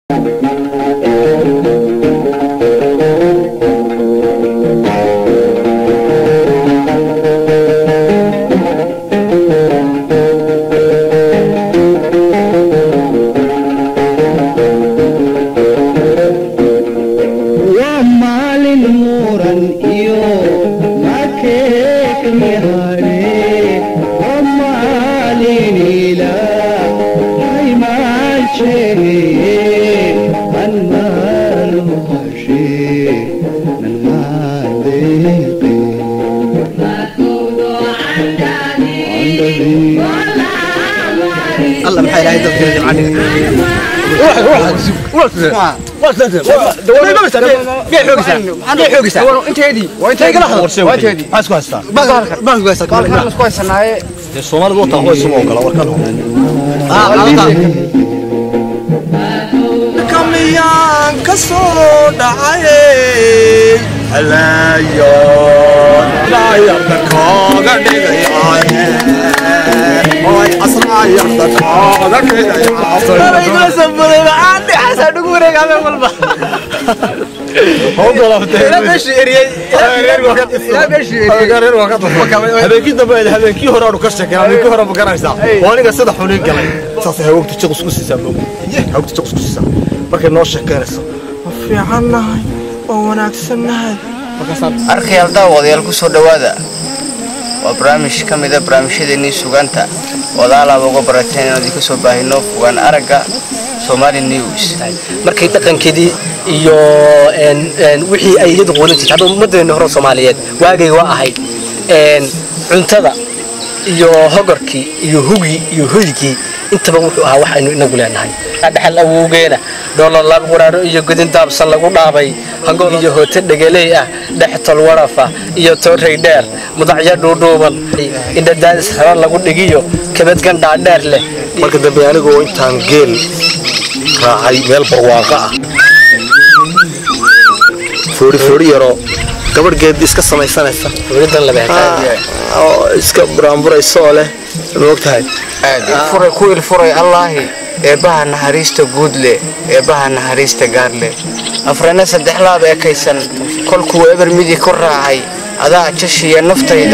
waa maalin muran iyo makeekni hadhe waa maalin ilaa haymaanjeeye man maalu hashe man maadeeqe الله maxay ilaahay dadka jimcaniga soomaalidu wataa kuwa isugu ogala warkan kamiyaan ka soo dhacay halaayoon daayarda kooga dhigayaaye oy asraayarda kooga habeenkii dambe habeenkii hore aanu ka sheekeen habeenkii hore ma garanaysaa oo aniga sida xunin galay saasay hawogta jiqus ku siisaa moog hawogta jiqus ku siisaa markay noo sheekeynayso ma fiicannahay oo wanaagsannahay arkayaal daawadayaal ku soo dhowaada waa barnaamij ka mida barnaamijyadeennii sugaanta odaalaaba uga barateen inaan idinka soo baahino fogaan aragga somali news markay dhaqankeedii iyo een, een, wixii ay iyadu quudan jirtay hadda ummaddeena hore soomaaliyeed waagay waa ahayd een, cuntada iyo hogorkii iyo hugii iyo hoygii intaba wuxuu ahaa wax aynu inagu leenahay dhexal awowgeena dhoolo laab quraaro iyo godin daabsan lagu dhaabay hangool iyo hoote dhegeley ah dhextol warafa iyo toorey dheer mudacyo dhuudhuuban indhadaadis hara lagu dhigiyo kabadgan dhaadheer leh marka dambe anigoo intaan geel raacay meel barwaaqo ah foori foori yaroo gabadh geed iska samaysanaysa welidan laba hektaar oo iska buraanburaysa oo leh ma ogtahay furay ku ilfuray allaahi eebbaha naxariista guud leh eebbaha naxariista gaar leh afrana saddex laab ekaysan kolkuu eber midi ku raacay adaa jashiya naftayda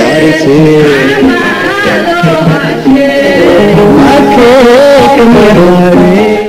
makeekni hadhe